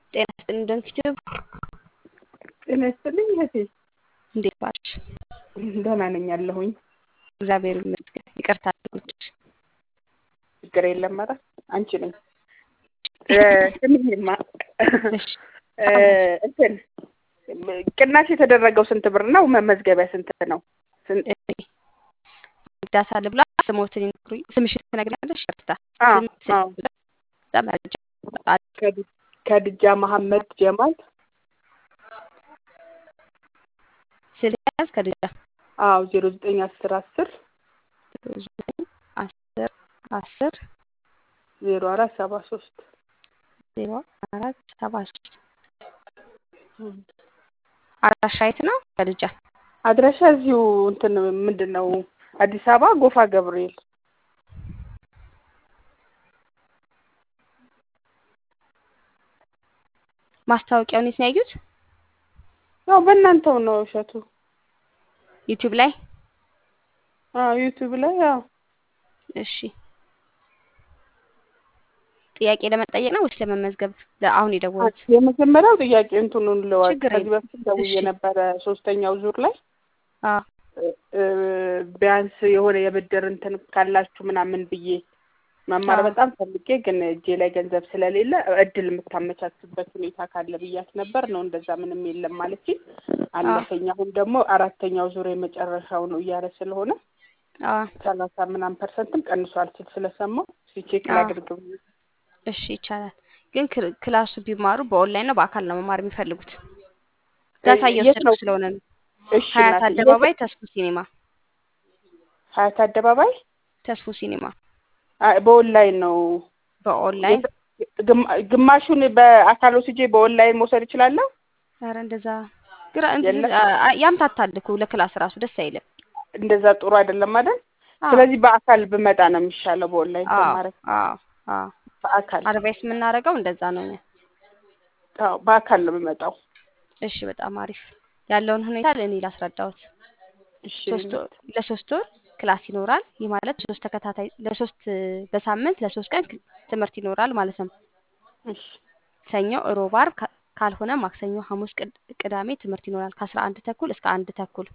ጤና ይስጥልኝ ደንኪቲዩብ ጤና ይስጥልኝ እህቴ። እንዴት ዋልሽ? ደህና ነኝ ያለሁኝ። እግዚአብሔር ይመስገን። ይቅርታ አድርጎልሽ። ችግር የለም። ኧረ አንቺ ነኝ ስሚኝማ እሺ እንትን ቅናሽ የተደረገው ስንት ብር ነው? መመዝገቢያ ስንት ነው? ዳሳ ልብላ ስሞትን ይነግሩኝ። ስምሽን ትነግሪኛለሽ? ይቅርታ አዎ፣ ስም አዎ። ስም መረጃ ከድ- ከድጃ መሐመድ ጀማል። ስልክ ያዝ ከድጃ አዎ ዜሮ ዘጠኝ አስር አስር ዘጠኝ አስር አስር ዜሮ አራት ሰባ ሶስት ዜሮ አራት ሰባ ሶስት አድራሻ የት ነው? ከድጃ አድራሻ እዚሁ እንትን ምንድን ነው አዲስ አበባ ጎፋ ገብርኤል። ማስታወቂያውን የት ነው ያዩት? ያው በእናንተው ነው እሸቱ። ዩቲዩብ ላይ። አዎ ዩቲዩብ ላይ ያው እሺ ጥያቄ ለመጠየቅ ነው ወይስ ለመመዝገብ? ለአሁን የደወሉት የመጀመሪያው ጥያቄ እንትኑን ልዋል ችግር ከዚህ የለም። በፊት ደውዬ እሺ። ነበረ ሶስተኛው ዙር ላይ አዎ እ፣ ቢያንስ የሆነ የብድር እንትን ካላችሁ ምናምን ብዬ መማር አዎ። በጣም ፈልጌ ግን እጄ ላይ ገንዘብ ስለሌለ እድል የምታመቻችበት ሁኔታ ካለ ብያት ነበር። ነው እንደዛ ምንም የለም ማለት አለፈኝ። አሁን ደግሞ አራተኛው ዙር የመጨረሻው ነው እያለ ስለሆነ አዎ ሰላሳ ምናምን ፐርሰንትም ቀንሷል ስል ስለሰማሁ ሲቼክ አዎ። ላድርግ ብዬ እሺ ይቻላል። ግን ክል- ክላሱ ቢማሩ በኦንላይን ነው በአካል ነው መማር የሚፈልጉት? ዳታ የት እየወሰድኩ ነው? ስለሆነ ነው። እሺ ሀያት እናቴ፣ አደባባይ ተስፉ ሲኒማ ሀያት አደባባይ ተስፉ ሲኒማ አ- በኦንላይን ነው በኦንላይን ግማ- ግማሹን በአካል ወስጄ በኦንላይን መውሰድ እችላለሁ? ኧረ እንደዛ ግራ እንትን የለም? አ- አ- ያምታታል እኮ ለክላስ ራሱ ደስ አይልም። እንደዛ ጥሩ አይደለም አይደል? አዎ ስለዚህ በአካል ብመጣ ነው የሚሻለው። በኦንላይን አዎ ተማረ አዎ አዎ በአካል አድቫይስ የምናደርገው እንደዛ ነው። እኛ። አዎ፣ በአካል ነው የምመጣው። እሺ በጣም አሪፍ ያለውን ሁኔታ ለእኔ ላስረዳሁት። እሺ ሶስት ወር ለሶስት ወር ክላስ ይኖራል። ይህ ማለት ሶስት ተከታታይ ለሶስት በሳምንት ለሶስት ቀን ክ- ትምህርት ይኖራል ማለት ነው። እሺ ሰኞ፣ ሮብ፣ ዓርብ ካ- ካልሆነ ማክሰኞ፣ ሐሙስ፣ ቅድ- ቅዳሜ ትምህርት ይኖራል ከአስራ አንድ ተኩል እስከ አንድ ተኩል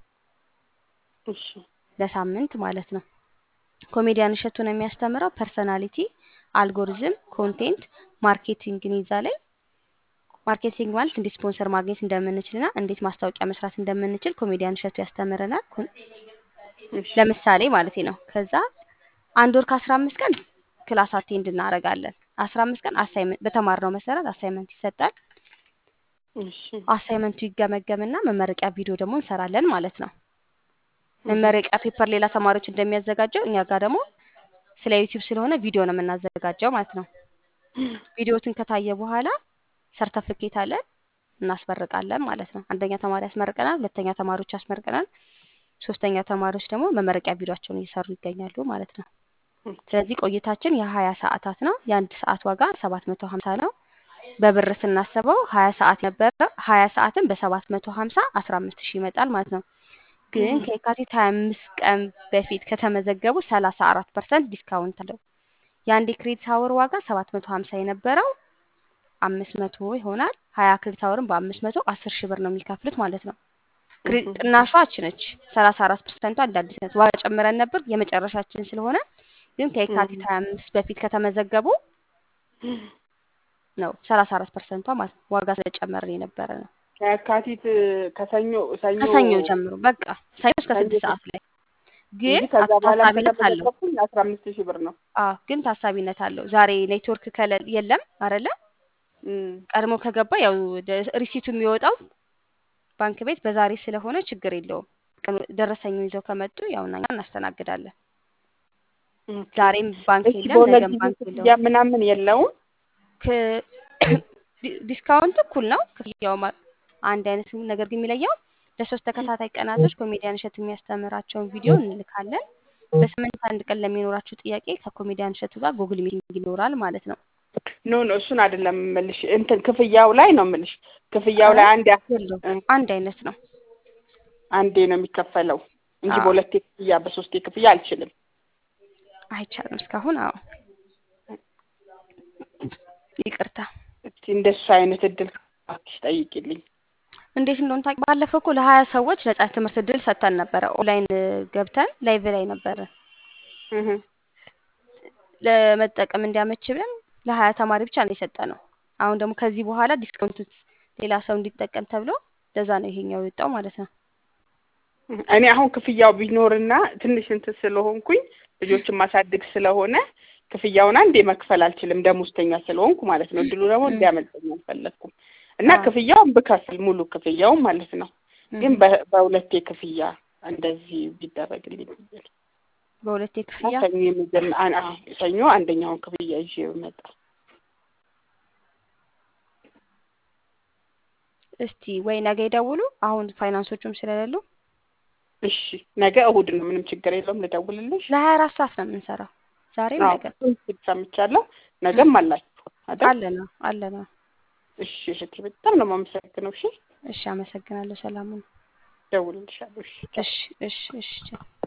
እሺ ለሳምንት ማለት ነው። ኮሜዲያን እሸቱ ነው የሚያስተምረው። ፐርሰናሊቲ፣ አልጎሪዝም፣ ኮንቴንት ማርኬቲንግን ይዛለኝ። ማርኬቲንግ ማለት እንዴት ስፖንሰር ማግኘት እንደምንችልና እንዴት ማስታወቂያ መስራት እንደምንችል ኮሜዲያን እሸቱ ያስተምረናል። ኮን- እሺ ለምሳሌ ማለት ነው። ከዛ አንድ ወር ከአስራ አምስት ቀን ክላስ አቴንድ እናደርጋለን። አስራ አምስት ቀን አሳይመንት በተማርነው መሰረት አሳይመንት ይሰጣል። እሺ አሳይመንቱ ይገመገምና መመረቂያ ቪዲዮ ደግሞ እንሰራለን ማለት ነው። መመረቂያ ፔፐር ሌላ ተማሪዎች እንደሚያዘጋጀው እኛ ጋር ደግሞ ስለ ዩቲዩብ ስለሆነ ቪዲዮ ነው የምናዘጋጀው ማለት ነው። ቪዲዮትን ከታየ በኋላ ሰርተፍኬት አለን እናስመርቃለን ማለት ነው። አንደኛ ተማሪ ያስመርቀናል፣ ሁለተኛ ተማሪዎች ያስመርቀናል፣ ሶስተኛ ተማሪዎች ደግሞ መመረቂያ ቪዲዮቸውን እየሰሩ ይገኛሉ ማለት ነው። ስለዚህ ቆይታችን የሀያ ሰዓታት ነው። የአንድ ሰዓት ዋጋ ሰባት መቶ ሀምሳ ነው። በብር ስናስበው ሀያ ሰዓት ነበረ። ሀያ ሰዓትን በሰባት መቶ ሀምሳ አስራ አምስት ሺህ ይመጣል ማለት ነው። ግን ከየካቲት ሀያ አምስት ቀን በፊት ከተመዘገቡ ሰላሳ አራት ፐርሰንት ዲስካውንት አለው። የአንድ የክሬዲት አወር ዋጋ ሰባት መቶ ሀምሳ የነበረው አምስት መቶ ይሆናል። ሀያ ክሬዲት አወርን በአምስት መቶ አስር ሺህ ብር ነው የሚከፍሉት ማለት ነው። ክሬ- ቅናሿ እች ነች። ሰላሳ አራት ፐርሰንቷ እንደ አዲስ ነች። ዋጋ ጨምረን ነበር የመጨረሻችን ስለሆነ ግን ከየካቲት ሀያ አምስት በፊት ከተመዘገቡ ነው ሰላሳ አራት ፐርሰንቷ ማለት ነው። ዋጋ ስለጨመርን የነበረ ነው። ከየካቲት ከሰኞ ሰኞ ከሰኞ ጀምሮ በቃ ሰኞ እስከ ሰኞ ስድስት ሰዓት ላይ ግን እንጂ ከዛ በኋላ ታሳቢነት አለው። ከተመዘገብኩኝ አስራ አምስት ሺህ ብር ነው። አዎ ግን ታሳቢነት አለው። ዛሬ ኔትወርክ ከለ የለም አይደለ? እም፣ ቀድሞ ከገባ ያው ደ- ሪሲቱ የሚወጣው ባንክ ቤት በዛሬ ስለሆነ ችግር የለውም። ቀኑ- ደረሰኙን ይዘው ከመጡ ያው እኛ እናስተናግዳለን። ኦኬ። ዛሬም ባንክ እሺ የለም፣ በሁለት ነገም ጊዜ ባንክ ክፍያ የለውም። ምናምን የለውም? ክ- ዲ- ዲስካውንት እኩል ነው። ክፍያው ማ- አንድ አይነት ነው። ነገር ግን የሚለየው ለሶስት ተከታታይ ቀናቶች ኮሜዲያን እሸቱ የሚያስተምራቸውን ቪዲዮ እንልካለን። በሳምንት አንድ ቀን ለሚኖራችሁ ጥያቄ ከኮሜዲያን እሸቱ ጋር ጉግል ሚቲንግ ይኖራል ማለት ነው። ኖ ኖ እሱን አይደለም የምልሽ፣ እንትን ክፍያው ላይ ነው የምልሽ። ክፍያው ላይ አንድ ያ- የለውም እ፣ አንድ አይነት ነው። አንዴ ነው የሚከፈለው እንጂ አዎ በሁለቴ ክፍያ በሶስቴ ክፍያ አልችልም። አይቻልም እስካሁን። አዎ ይቅርታ። እስቲ እንደሱ አይነት እድል እባክሽ ጠይቂልኝ። እንዴት እንደሆነ ታውቂ? ባለፈው እኮ ለሀያ ሰዎች ነጻ ትምህርት እድል ሰጥተን ነበረ። ኦንላይን ገብተን ላይቭ ላይ ነበረ እህ ለመጠቀም እንዲያመች ብለን ለሀያ ተማሪ ብቻ ነው የሰጠነው። አሁን ደግሞ ከዚህ በኋላ ዲስካውንት ሌላ ሰው እንዲጠቀም ተብሎ ለዛ ነው ይሄኛው የወጣው ማለት ነው። እኔ አሁን ክፍያው ቢኖርና ትንሽ እንትን ስለሆንኩኝ ልጆችን ማሳድግ ስለሆነ ክፍያውን አንዴ መክፈል አልችልም፣ ደሞዝተኛ ስለሆንኩ ማለት ነው። እድሉ ደግሞ እንዲያመልጠኝ አልፈለግኩም እና አዎ። ክፍያውን ብከፍል ሙሉ ክፍያውን ማለት ነው። ግን እህ በ- በሁለቴ ክፍያ እንደዚህ ቢደረግልኝ ብዬ ነው። በሁለቴ እና ክፍያ ሰኞ የመጀመ- አን- አዎ፣ ሰኞ አንደኛውን ክፍያ ይዤ ብመጣ እስቲ ወይ ነገ ይደውሉ። አሁን ፋይናንሶቹም ስለሌሉ እሺ፣ ነገ እሁድ ነው፣ ምንም ችግር የለውም። ልደውልልሽ። ለሀያ አራት ሰዓት ነው የምንሰራው ዛሬም አዎ፣ ነገ እሱን ሰምቻለሁ። ነገም አላችሁ አይደል? አለ ነው አለ ነው። እሺ እህቴ፣ በጣም ነው የማመሰግነው። እሺ፣ እሺ አመሰግናለሁ። ሰላሙን እደውልልሻለሁ። እሺ፣ ቻው። እሺ እሺ እሺ ቻው።